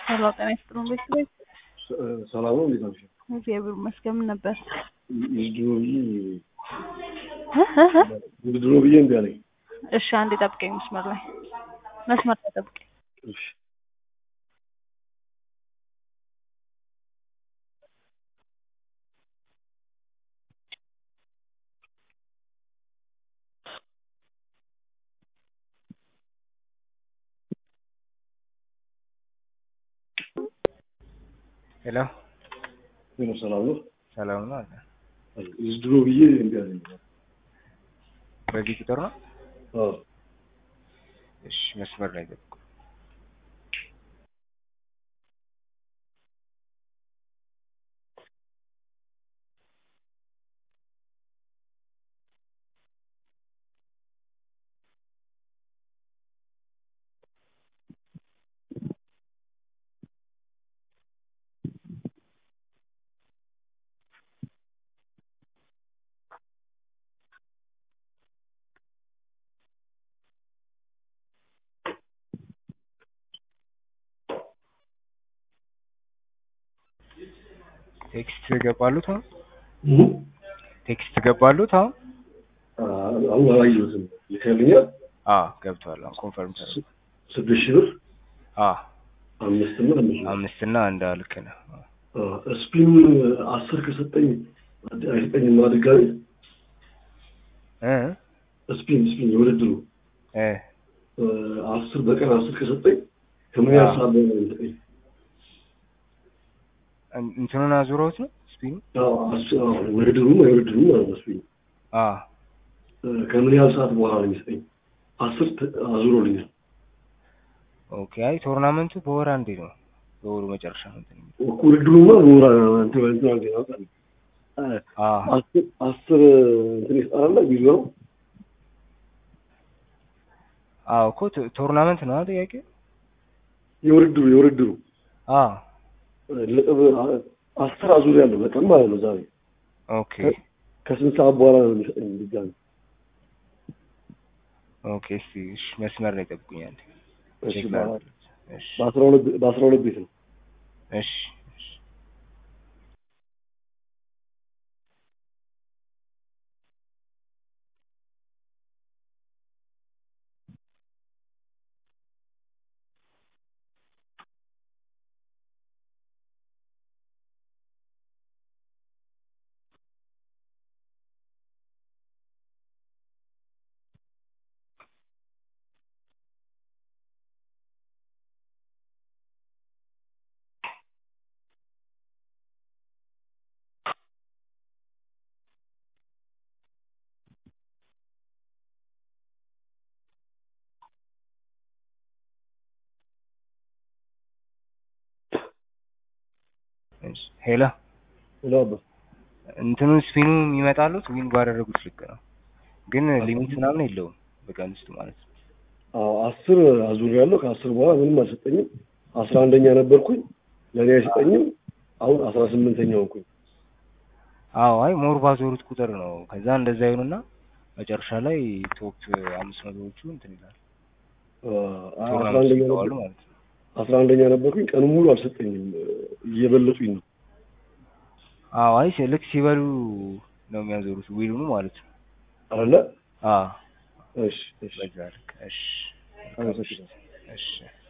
ሄሎ ጤና ይስጥልን ቤተሰቦች። ሰላም ነው። እንዴት ናቸው? እግዚአብሔር ይመስገን። ምን ነበር? ድሮ ብዬ ድሮ ብዬ እምቢ አለኝ። እሺ አንዴ ጠብቀኝ፣ መስመር ላይ መስመር ላይ ጠብቀኝ። እሺ ሄሎ ሄሎ፣ ሰላም ነው። ሰላም ነው አለ። ድሮ ብዬ እምቢ አለኝ። በዚህ ቁጥር ነው? አዎ እሺ መስመር ላይ ጠብቁ። ቴክስት ገባሉት አሁን ቴክስት ገባሉት አሁን አሁን አላየሁትም። ይከልኛል አዎ ገብቷል። አሁን ኮንፈርም ተደርጓል። ስድስት ሺህ ብር አዎ አምስት እና አምስት ነው። አምስት እና አንድ ልክ ነህ። ስፒኑን አስር ከሰጠኝ አይሰጠኝም እና ድጋሚ እ ስፒን ስፒን የውድድሩ እ አስር በቀን አስር ከሰጠኝ ከምን ያህል ሰዓት በኋላ ነው የሚሰጠኝ? እንትኑን አዙረውት ነው ስፒኑ? አዎ፣ አስ- አዎ፣ ውድድሩ የውድድሩ ማለት ነው ስፒኑ አዎ ከምን ያህል ሰዓት በኋላ ነው የሚሰጠኝ? አስር ተ- አዙሮልኛል። ኦኬ። አይ ቶርናመንቱ በወር አንዴ ነው፣ በወሩ መጨረሻ ነው እንትን የሚለው። ውድድሩማ በወራ እንትን እንትን አድርገኝ ያውቃል። አዎ አስር አስር እንትን ይሰጣል ቢሮ ነው አዎ እኮ ቶ- ቶርናመንት ነው አይደል ጥያቄ? የውድድሩ የውድድሩ አዎ ነጥብ አስር አዙር ያለው በቀን ማለት ነው ዛሬ ኦኬ ከስንት ሰዓት በኋላ ነው የሚሰጠኝ ድጋሚ? ኦኬ። እስቲ እሺ መስመር ላይ ጠብቁኛል። እሺ ቼክ በ- ላድርግ። እሺ በአስራ ሁለት በአስራ ሁለት ቤት ነው። እሺ እሺ እሺ ሄሎ ሄሎ አባ እንትኑ ስፒኑ የሚመጣሉት ዊን ባደረጉት ልክ ነው፣ ግን ሊሚት ምናምን የለውም በቀን ውስጥ ማለት ነው። አዎ አስር አዙር ያለው ከአስር በኋላ ምንም አልሰጠኝም። አስራ አንደኛ ነበርኩኝ ለእኔ አይሰጠኝም። አሁን አስራ ስምንተኛ ሆንኩኝ። አዎ አይ ሞር ባዞሩት ቁጥር ነው። ከዛ እንደዛ ይሆንና መጨረሻ ላይ ቶፕ አምስት መቶዎቹ እንትን ይላል አስራ ቶርናመንት አንደኛ ይገባሉ ነበር ማለት ነው። አስራ አንደኛ ነበርኩኝ። ቀኑ ሙሉ አልሰጠኝም። እየበለጡኝ ነው። አዎ አይ ልክ ሲበሉ ነው የሚያዞሩት ዊሉኑ ማለት ነው። አለ አዎ እሺ እሺ በዛ ልክ እሺ አመሰግናለሁ። እሺ